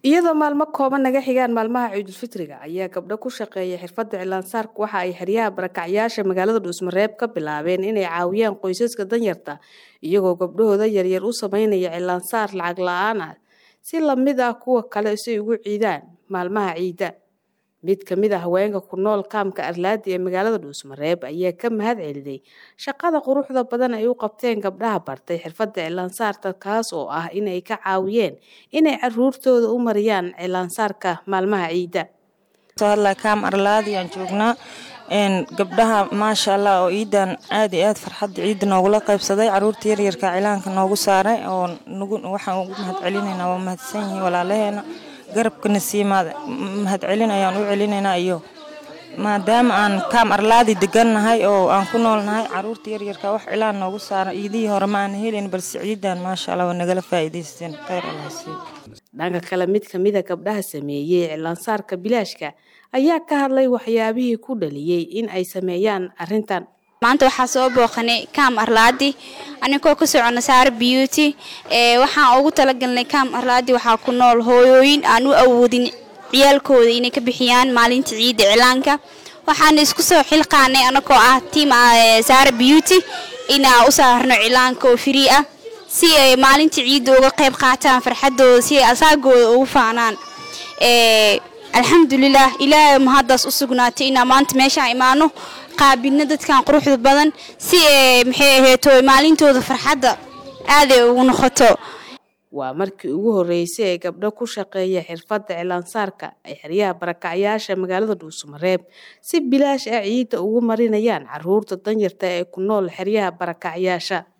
iyadoo maalmo kooban naga xigaan maalmaha ciidulfitriga ayaa gabdho ku shaqeeya xirfadda cilaansaarka waxa ay xeryaha barakacyaasha magaalada dhuusmareeb ka bilaabeen inay caawiyaan qoysaska danyarta iyagoo gabdhahooda yaryar u sameynaya cilaansaar lacag la-aan ah si lamid ah kuwa kale si ay ugu ciidaan maalmaha ciidda mid ka mid a haweenka ku nool kaamka arlaadi ee magaalada dhuusmareeb ayaa ka mahad celiday shaqada quruxda badan ay u qabteen gabdhaha bartay xirfadda cilaansaarta kaas oo ah inay ka caawiyeen inay caruurtooda u mariyaan cilaansaarka maalmaha ciidda kaam arlaadi aan joognaa gabdhaha maasha allah oo ciidan aad iyo aad farxadda ciidda noogula qaybsaday caruurta yaryarka cilaanka noogu saaray oo waxaan ugu mahad celinaynaa waa mahadsan yihiin walaalaheena garabkana sii mahad celin ayaan u celinaynaa iyo maadaama aan kaam arlaadi degannahay oo aan ku noolnahay caruurta yaryarka wax cilaan noogu saara ciidihii hore ma aan helin balse ciidan maasha allah waa nagala faa'iidaysteen khayr allah sii dhanka kale mid ka mid a gabdhaha sameeyey cilaansaarka bilaashka ayaa ka hadlay waxyaabihii ku dhaliyey in ay sameeyaan arrintan maanta waxaa soo booqanay kaam arlaadi anigoo ka socona saare beauty waxaan ugu talagalnay kaam arlaadi waxaa ku nool hooyooyin aan u awoodin ciyaalkooda inay ka bixiyaan maalinta ciidda cilaanka waxaana isku soo xilqaanay anagoo ah tiam saare beauty inaan u saarno cilaanka oo free ah si ay maalinta ciidda uga qayb qaataan farxadooda si ay asaagooda ugu faanaan alxamdulilah ilaahay mahaddaas u sugnaatay inaan maanta meeshaan imaano qaabidna dadkan quruxda badan si maxay aheeto maalintooda farxadda aaday ugu noqoto waa markii ugu horreysay ee gabdho ku shaqeeya xirfadda cilaansaarka ay xeryaha barakacyaasha magaalada dhuusamareeb si bilaash ah ciidda ugu marinayaan caruurta danyarta ee ku nool xeryaha barakacyaasha